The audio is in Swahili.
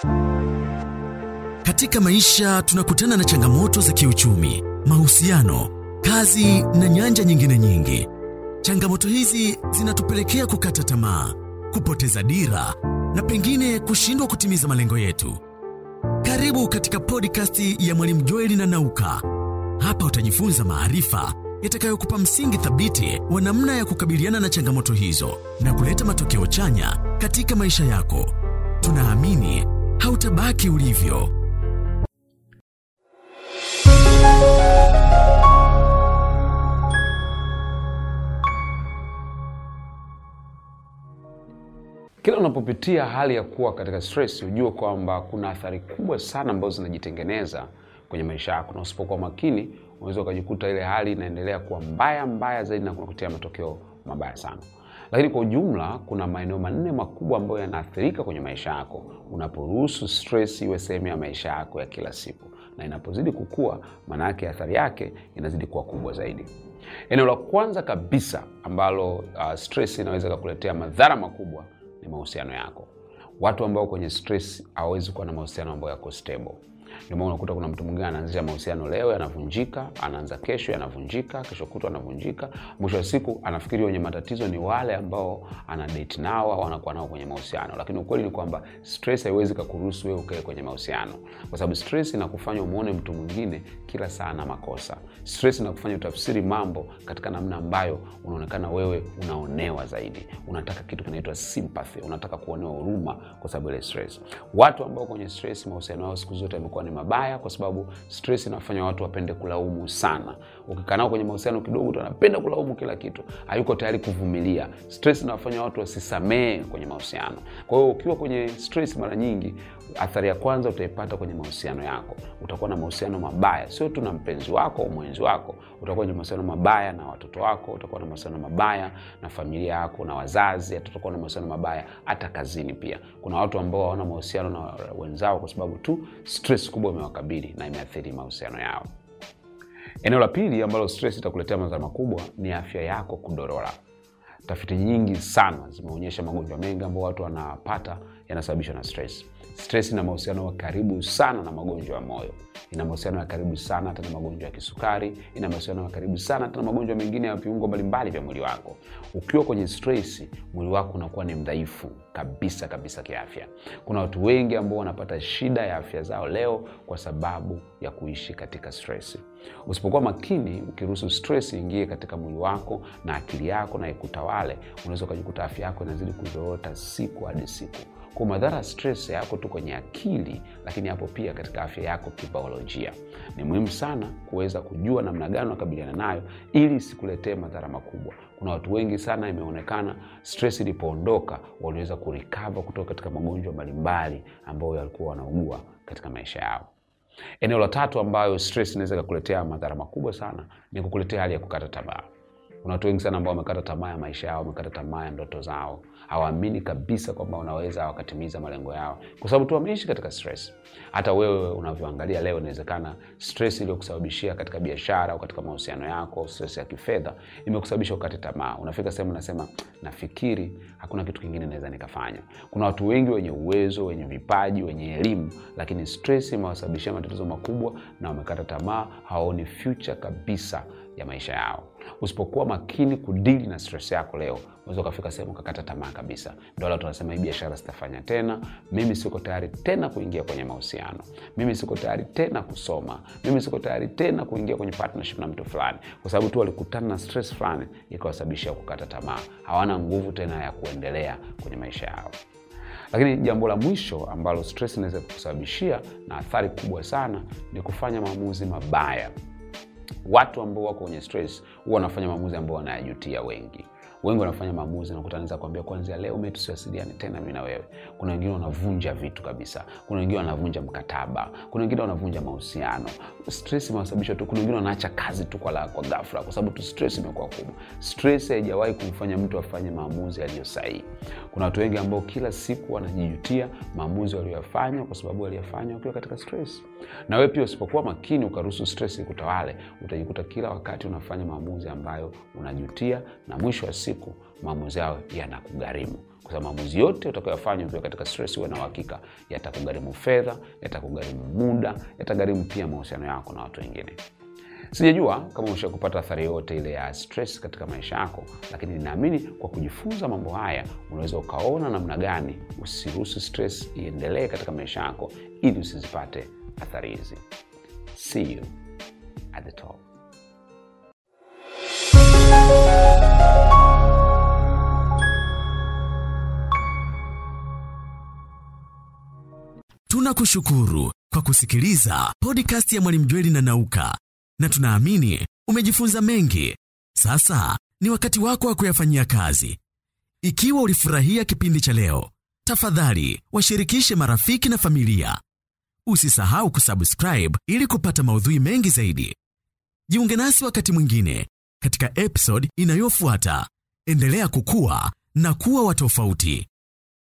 Katika maisha tunakutana na changamoto za kiuchumi, mahusiano, kazi na nyanja nyingine nyingi. Changamoto hizi zinatupelekea kukata tamaa, kupoteza dira na pengine kushindwa kutimiza malengo yetu. Karibu katika podcast ya Mwalimu Joeli na Nauka. Hapa utajifunza maarifa yatakayokupa msingi thabiti wa namna ya kukabiliana na changamoto hizo na kuleta matokeo chanya katika maisha yako. Tunaamini hautabaki ulivyo. Kila unapopitia hali ya kuwa katika stress, ujue kwamba kuna athari kubwa sana ambazo zinajitengeneza kwenye maisha yako, na usipokuwa makini unaweza ukajikuta ile hali inaendelea kuwa mbaya mbaya zaidi na kunakutia matokeo mabaya sana. Lakini kwa ujumla, kuna maeneo manne makubwa ambayo yanaathirika kwenye maisha yako unaporuhusu stress iwe sehemu ya maisha yako ya kila siku, na inapozidi kukua, maana yake athari yake inazidi kuwa kubwa zaidi. Eneo la kwanza kabisa ambalo uh, stress inaweza kukuletea madhara makubwa ni mahusiano yako. Watu ambao kwenye stress hawawezi kuwa na mahusiano ambayo yako stable. Ndio maana unakuta kuna mtu mwingine anaanzisha mahusiano leo yanavunjika, anaanza kesho yanavunjika, kesho kutwa yanavunjika. Mwisho wa siku anafikiri wenye matatizo ni wale ambao ana date nao au anakuwa nao kwenye mahusiano, lakini ukweli ni kwamba stress haiwezi kukuruhusu wewe ukae kwenye mahusiano, kwa sababu stress inakufanya umuone mtu mwingine kila saa na makosa. Stress inakufanya utafsiri mambo katika namna ambayo unaonekana wewe unaonewa zaidi, unataka kitu kinaitwa sympathy, unataka kuonewa huruma kwa sababu ile stress. Watu ambao kwenye stress mahusiano yao siku zote yamekuwa ni mabaya kwa sababu stress inafanya watu wapende kulaumu sana. Ukikaa nao kwenye mahusiano kidogo tu anapenda kulaumu kila kitu, hayuko tayari kuvumilia. Stress inawafanya watu wasisamee kwenye mahusiano. Kwa hiyo ukiwa kwenye stress, mara nyingi athari ya kwanza utaipata kwenye mahusiano yako. Utakuwa na mahusiano mabaya, sio tu na mpenzi wako au mwenzi wako, utakuwa kwenye mahusiano mabaya na watoto wako, utakuwa na mahusiano mabaya na familia yako na wazazi, hata utakuwa na mahusiano mabaya hata kazini pia. Kuna watu ambao hawana mahusiano na wenzao kwa sababu tu stress kubwa imewakabili na imeathiri mahusiano yao. Eneo la pili ambalo stress itakuletea madhara makubwa ni afya yako kudorora. Tafiti nyingi sana zimeonyesha magonjwa mengi ambayo watu wanapata yanasababishwa na stress. Stress ina mahusiano ya karibu sana na magonjwa ya moyo, ina mahusiano ya karibu sana hata na magonjwa ya kisukari, ina mahusiano ya karibu sana hata na magonjwa mengine ya viungo mbalimbali vya mwili wako. Ukiwa kwenye stress, mwili wako unakuwa ni mdhaifu kabisa kabisa kiafya. Kuna watu wengi ambao wanapata shida ya afya zao leo kwa sababu ya kuishi katika stress. Usipokuwa makini, ukiruhusu stress ingie katika mwili wako na akili yako na ikutawale, unaweza ukajikuta afya yako inazidi kuzorota siku hadi siku. Kwa madhara ya stress yako tu kwenye akili, lakini hapo pia katika afya yako kibiolojia. Ni muhimu sana kuweza kujua namna gani unakabiliana nayo ili isikuletee madhara makubwa. Kuna watu wengi sana, imeonekana stress ilipoondoka, waliweza kurikava kutoka katika magonjwa mbalimbali ambayo walikuwa wanaugua katika maisha yao. Eneo la tatu ambayo stress inaweza kukuletea madhara makubwa sana ni kukuletea hali ya kukata tamaa. Kuna watu wengi sana ambao wamekata tamaa ya maisha yao, wamekata tamaa ya ndoto zao, hawaamini kabisa kwamba wanaweza wakatimiza malengo yao kwa sababu tu wameishi katika stress. Hata wewe unavyoangalia leo, inawezekana stress iliyokusababishia katika biashara au katika mahusiano yako, stress ya kifedha imekusababisha ukate tamaa. Unafika sehemu unasema, nafikiri hakuna kitu kingine naweza nikafanya. Kuna watu wengi wenye uwezo, wenye vipaji, wenye elimu, lakini stress imewasababishia matatizo makubwa na wamekata tamaa, hawaoni future kabisa ya maisha yao. Usipokuwa makini kudili na stress yako leo, unaweza ukafika sehemu ukakata tamaa kabisa. Ndio wale tunasema hii biashara sitafanya tena, mimi siko tayari tena kuingia kwenye mahusiano, mimi siko tayari tena kusoma, mimi siko tayari tena kuingia kwenye partnership na mtu fulani, kwa sababu tu walikutana na stress fulani ikawasababishia kukata tamaa. Hawana nguvu tena ya kuendelea kwenye maisha yao. Lakini jambo la mwisho ambalo stress inaweza kusababishia na athari kubwa sana ni kufanya maamuzi mabaya. Watu ambao wako kwenye stress huwa wanafanya maamuzi ambao wanayajutia. Wengi wengi wanafanya maamuzi, nakuta anaweza kuambia kuanzia leo mimi tusiwasiliane tena mimi na wewe. Kuna wengine wanavunja vitu kabisa, kuna wengine wanavunja mkataba, kuna wengine wanavunja mahusiano. Stress imewasababisha tu. Kuna wengine wanaacha kazi tu kwa, la, kwa ghafla kwa sababu tu stress imekuwa kubwa. Stress haijawahi kumfanya mtu afanye maamuzi yaliyo sahihi. Kuna watu wengi ambao kila siku wanajijutia maamuzi waliyofanya kwa sababu waliyofanya wakiwa katika stress. Na wewe pia usipokuwa makini ukaruhusu stress ikutawale, utajikuta kila wakati unafanya maamuzi ambayo unajutia, na mwisho wa siku maamuzi yao yanakugharimu kwa sababu maamuzi yote utakayofanya ukiwa katika stress, uwe na uhakika yatakugharimu fedha, yatakugharimu muda, yatagharimu pia mahusiano yako na watu wengine. Sijajua kama umesha kupata athari yote ile ya stress katika maisha yako, lakini ninaamini kwa kujifunza mambo haya unaweza ukaona namna gani usiruhusu stress iendelee katika maisha yako ili usizipate athari hizi. See you at the top. Tunakushukuru kwa kusikiliza podcast ya Mwalimu Jweli na Nauka, na tunaamini umejifunza mengi. Sasa ni wakati wako wa kuyafanyia kazi. Ikiwa ulifurahia kipindi cha leo, tafadhali washirikishe marafiki na familia. Usisahau kusubscribe ili kupata maudhui mengi zaidi. Jiunge nasi wakati mwingine katika episode inayofuata. Endelea kukua na kuwa wa tofauti.